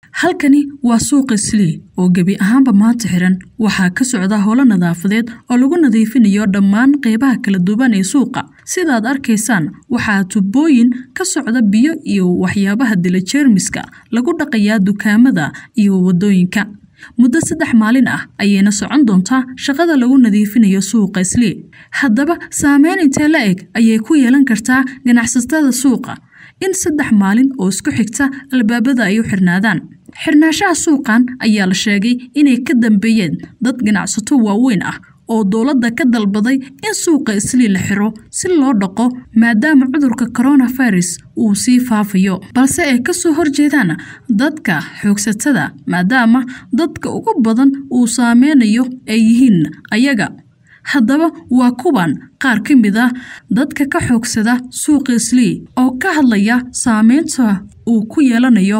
halkani waa suuqa slii oo gebi ahaanba maanta xiran waxaa ka socda howlo nadaafadeed oo lagu nadiifinayo dhammaan qeybaha kala duwan ee suuqa sidaad arkaysaan waxaa tubooyin ka socda biyo iyo waxyaabaha dila jeermiska lagu dhaqayaa dukaamada iyo wadooyinka muddo saddex maalin ah ayayna socon doontaa shaqada lagu nadiifinayo suuqa slii haddaba saameyn intee la eg ayay ku yeelan kartaa ganacsatada suuqa in saddex maalin oo isku xigta albaabada ay u xirnaadaan xirnaanshaha suuqan ayaa la sheegay inay ka dambeeyeen dad ganacsato waaweyn ah oo dowladda ka dalbaday in suuqa islii la xiro si loo dhaqo maadaama cudurka coronavirus uu sii faafayo balse ay kasoo horjeedaan dadka xoogsatada maadaama dadka ugu badan uu saameynayo ay yihiin ayaga haddaba waa kuwan qaar ka mid ah dadka ka xoogsada suuqa islii oo ka hadlaya saameynta uu ku yeelanayo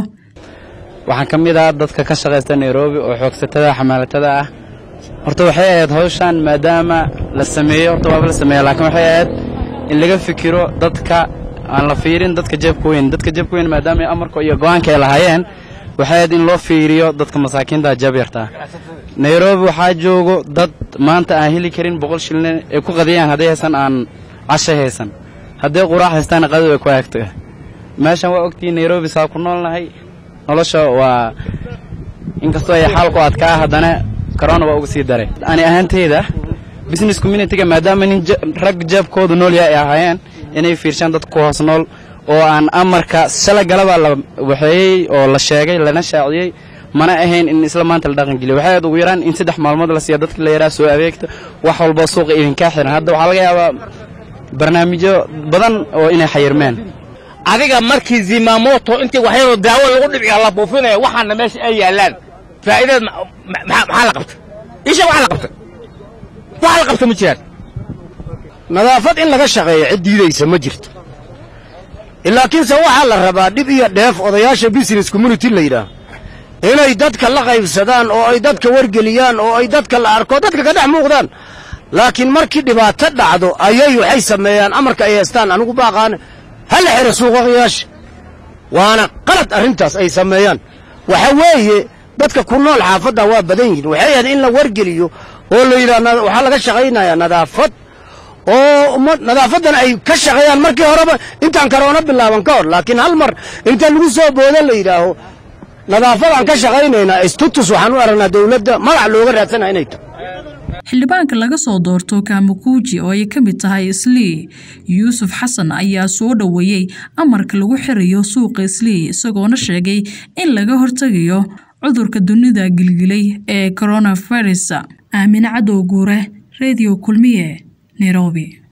waxaan ka mid ah dadka ka shaqaysta nairobi oo xoogsatada xamaalatada ah horta waxay ahayd hawshan maadaama la sameeyo horta waaba la sameeya laakiin waxay ahayd in laga fikiro dadka aan la fiirin dadka jeebka weyn dadka jeebka weyn maadaama amarka iyo go'aanka ay lahaayeen waxay ahayd in loo fiiriyo dadka masaakiinta jeeb yartaa nairobi waxaa joogo dad maanta aan heli karin boqol shilin ay ku qadiyaan hadday haysan aan cashay haysan hadday quraac haystaana qadadu ay ku aagto meeshan waa ogtihiin nairobi saa ku noolnahay nolosha waa inkastoo ay xaalku adkaa haddana corona waa uga sii daray ani ahaantayda business communityga maadaama nin rag jeebkoodu nool yahay ay ahaayeen inay fiirshaan dadka ku hoos nool oo aan amarka shala galaba la waxeeyey oo la sheegay lana shaaciyey mana ahayn in isla maanta la dhaqangeliyo waxay ahayd ugu yaraan in saddex maalmood la siiya dadka la yaraa soo adeegta wax walba suuqa idinkaa xiran hadda waxaa laga yaabaa barnaamijyo badan oo inay xayirmeen adiga markii zimamoto intii waxyaro daawo lagu dhibciya la buufinaya waxaana meesha ay yaallaan faa'iideed maxaa la qabta isha waxa la qabta waxa la qabta ma jiraan nadaafad in laga shaqeeyo cid diidaysa ma jirto laakiinse waxaa la rabaa dhib iyo dheef odayaasha business community la yidhaah inay dadka la qaybsadaan oo ay dadka wargeliyaan oo ay dadka la arko dadka ka dhex muuqdaan laakiin markii dhibaato dhacdo ayay waxay sameeyaan amarka ay haystaan anigu baaqaane ha la xidha suuqayaasha waana qalad arrintaas ay sameeyaan waxa weeye dadka ku nool xaafadda waa badan yihin waxay ahayd in la wargeliyo oo la yidhaah waxaa laga shaqaynayaa nadaafad oo nadaafaddan ay ka shaqeeyaan markii horeba intaan karoona bilaaban ka hor laakiin hal mar inta lagu soo boodo la yidhaaho nadaafadaan ka shaqaynaynaa istutus waxaan u aragnaa dawladda magac looga raadsanaa inay tahay xildhibaanka laga soo doorto kaamukuuji oo ay ka mid tahay islii yuusuf xasan ayaa soo dhoweeyey amarka lagu xirayo suuqa islii isagoona sheegay in laga hortegayo cudurka dunida gilgilay ee coronavirus aamine cadow guure redio kulmiye nairobi